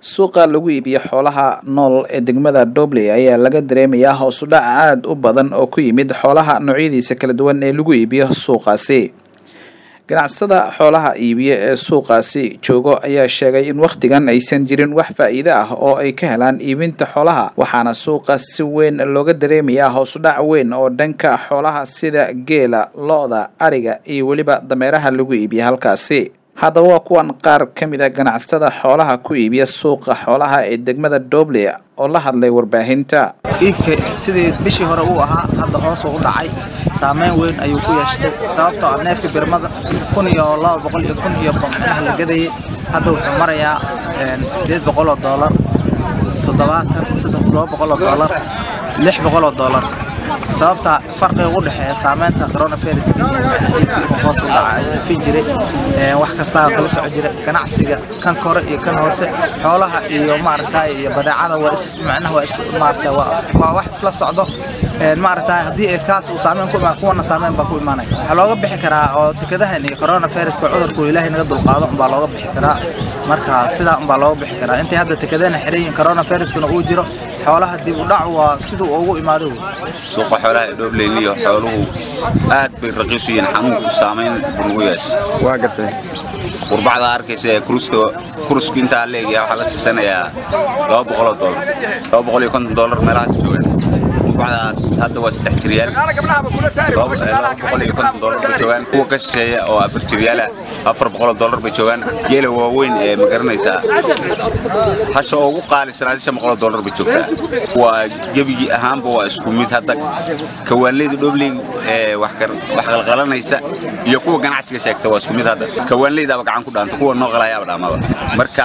suuqa lagu iibiyo xoolaha nool ee degmada dobley ayaa laga dareemayaa hoos u dhac aada u badan oo ku yimid xoolaha noocyadiisa kala duwan ee lagu iibiyo suuqaasi ganacsatada xoolaha iibiya ee suuqaasi joogo ayaa sheegay in wakhtigan aysan jirin wax faa-iide ah oo ay ka helaan iibinta xoolaha waxaana suuqa si weyn looga dareemayaa hoos u dhac weyn oo dhanka xoolaha sida geela lo-da ariga iyo weliba dameeraha lagu iibiya halkaasi haddaba waa kuwan qaar ka mid a ganacsatada xoolaha ku iibiya suuqa xoolaha ee degmada dobley oo la hadlay warbaahinta iibka sidii bishii hore uu ahaa hadda hoosuu u dhacay saameyn weyn ayuu ku yeeshtay sababtoo ah neefka birmada kun iyo laba boqol iyo kun iyo boqonaha la gadayay hadda wuxuu marayaa siddeed boqol oo doolar toddobaatan saddex toddoba boqol oo doolar lix boqol oo doolar sababta farqiga u dhexeeya saameynta coronavirus hoos u dhaca fin jiray wax kastaa kala soco jira ganacsiga kan kore iyo kan hoose xoolaha iyo maaragtay iyo badeecada waa is macnaha waa is maaragtay waa wax isla socdo maaragtay haddii ay kaas uu saameyn ku imaan kuwana saameyn baa ku imaanaya waxaa looga bixi karaa oo tikadahan iyo coronaviruska cudurku ilaahay naga dulqaado umbaa looga bixi karaa marka sidaa umbaa looga bixi karaa intay hadda tikadana xiran yihiin coronaviruskana uu jiro xoolaha dib u dhac waa siduu ugu imaado suuqa xoolaha ee dhoobleeniyo xooluhu aad bay raqiisu yihiin xanuunku saamayn bunugu yeeshay waa gatay qurbacda arkaysa ee kuruska kurusku intaa leegaya waxaa la siisanayaa laba boqoloo doolar laba boqol iyo konton doolar meelahaas joogaan qurbacdaas hadda waa saddex jiryaal laba boqol iyo konton doolar bay joogaan kuwa ka shisheeya oo afar jiryaala afar boqoloo doolar bay joogaan geela waaweyn ee ma garanaysaa hasha ugu qaalisanaadi shan boqoloo doolar bay joogtaa waa gebigii ahaanba waa isku mid hadda kawaanleyda dhobley ee wax qalqalanaysa iyo kuwa ganacsiga sheegta waa isku mid hadda kawaanleydaaba gacan ku dhaanta kuwa noo qalayaaba dhaamaba marka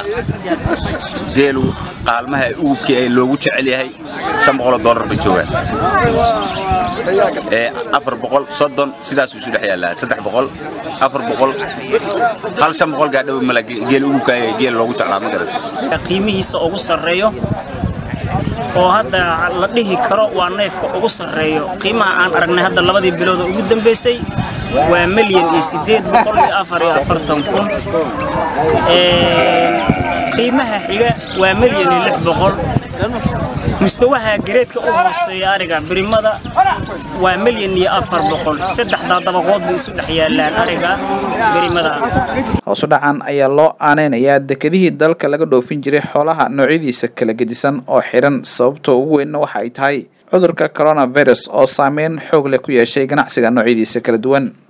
geelu qaalmaha ugubkii ee loogu jecel yahay shan boqoloo doolar bay joogaan ee afar boqol soddon sidaasuu isu dhex yaallaa saddex boqol afar boqol hal shan boqol gaadhow mala geel ugubka ee geel loogu jeclaa ma garata qiimihiisa ugu sarreeyo oo hadda la dhihi karo waa neefka ugu sarreeyo qiimaha aan aragnay hadda labadii bilood oo ugu dambaysay waa milyan iyo siddeed boqol iyo afar iyo afartan kun qiimaha xiga waa milyan iyo lix boqol mustawaha gareedka u hooseeya ariga birimada waa milyan iyo afar boqol saddexdaa dabaqood bay isu dhex yaallaan ariga birimada hoos u dhacan ayaa loo aaneynayaa dekedihii dalka laga dhoofin jiray xoolaha noocyadiisa kala gedisan oo xidhan sababta ugu weynna waxa ay tahay cudurka coronavirus oo saameyn xoog leh ku yeeshay ganacsiga noocyadiisa kala duwan